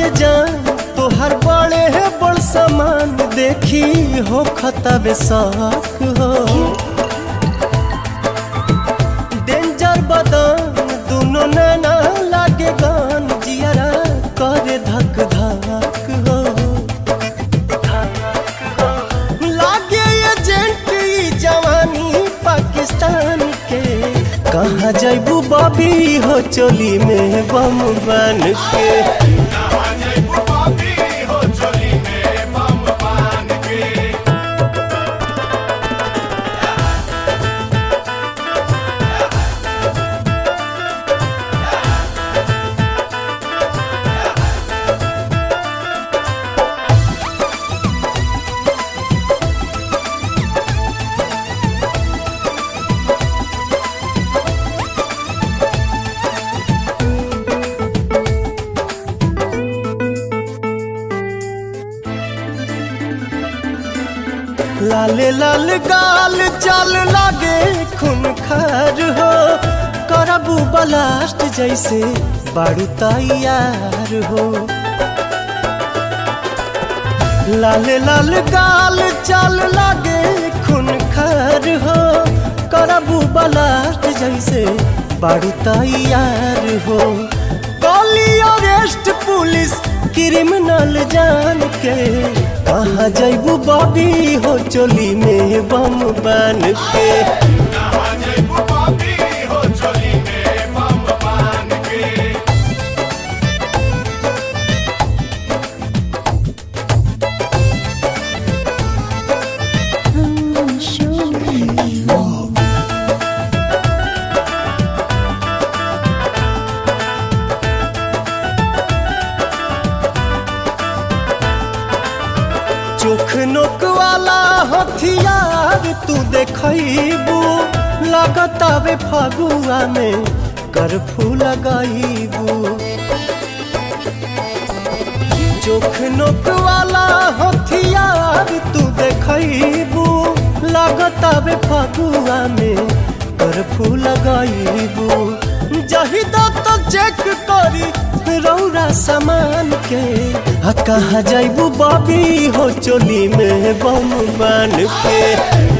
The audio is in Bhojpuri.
ये जान तोहर बड़े है बड़ सामान देखी हो खतबे शौक हो डेंजर बदन दोनों नैना लागे गान जियरा करे धक धक हो लागे एजेंट ई जवानी पाकिस्तान के कहाँ जैबू बॉबी हो चोली में बम बन के लाले लाल गाल चाल लागे खून खार हो करबू बलास्ट जैसे बारू तैयार हो लाले लाल गाल चाल लागे खून खार हो करबू बलास्ट जैसे बारू तैयार हो कॉली अरेस्ट पुलिस क्रिमिनल जान के कहाँ जैबू बॉबी हो चोली में बम बन के Show me. चोख नोक वाला हथियार तू देखबू लगतावे फगुआ में करफू लगाईबू चोख नोक वाला हथियार तू देखबू लगतावे फगुआ में करफू लगाईबू जहिदा तो चेक करी रौरा सामान के आ कहाँ जैबू बॉबी हो चोली में बम बन के